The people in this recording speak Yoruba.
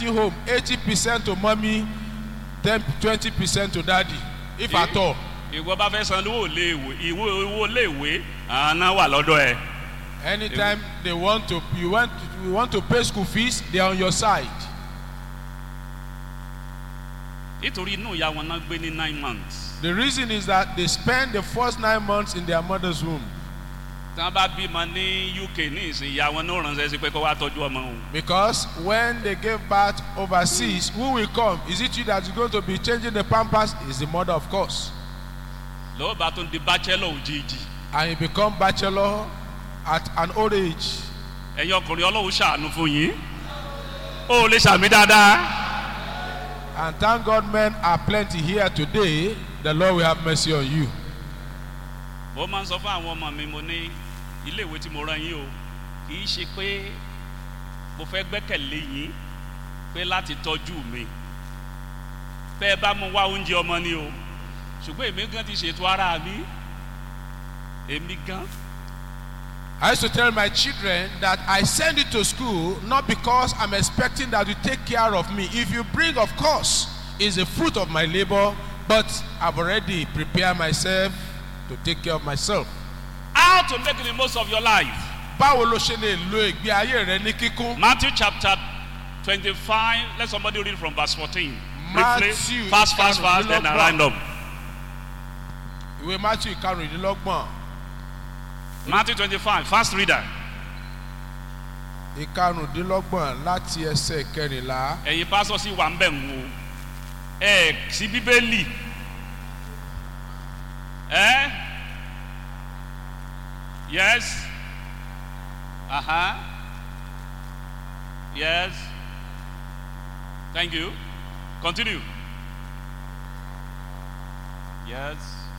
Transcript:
getting home, 80% to mommy, 10, 20% to daddy, if Yeah. at all. ìwọ bá fẹ́ san owó léèwé ìwé owó léèwé àná wà lọ́dọ̀ ẹ̀ Anytime they want to, you want, you want to pay school fees, they are on your side. nítorí inú ìyá wọn náà gbé ní nine months The reason is that they spend the first nine months in their mother's womb. tí wọ́n bá bímọ ní uk ní ìsìn ìyá wọn náà ránṣẹ́ sí pé kó wá tọ́jú ọmọ òun Because when they gave birth overseas, who will come? Is it you that is going to be changing the pampers? Is the mother, of course. lọ́wọ́ bá tún di bachelor òjijì And you become bachelor at an old age. ẹ̀yin ọkùnrin ọlọ́run ṣàánú fún yín ó lè ṣàmì dáadáa And thank God men are plenty here today. The Lord will have mercy on you. mo máa ń sọ fún àwọn ọmọ mi mo ní iléèwé tí mo rán yín o kì í ṣe pé mo fẹ́ gbẹ́kẹ̀lé yín pé láti tọ́jú mi tẹ́ ẹ bá mu wá oúnjẹ ọmọ ni o ṣùgbọ́n èmi gan ti ṣètò ara mi èmi gan I used to tell my children that I send you to school not because I'm expecting that you take care of me. If you bring, of course, is a fruit of my labor, but I've already prepared myself to take care of myself. how to make the most of your life Báwo ló ṣe lè lo ìgbé ayé rẹ ní kíkún? matthew chapter twenty-five let somebody read from verse fourteen briefly Matthew fast fast fast then i round up Ìwé Matthew ìkarùndínlọ́gbọ̀n matthew twenty-five fast reader ìkarùndínlọ́gbọ̀n láti ẹsẹ̀ kẹrìnlá. ẹ̀yin pásọ sí wà ń bẹ̀ ń wo ẹ̀ sí bíbélì ẹ̀ yes aha yes thank you continue yes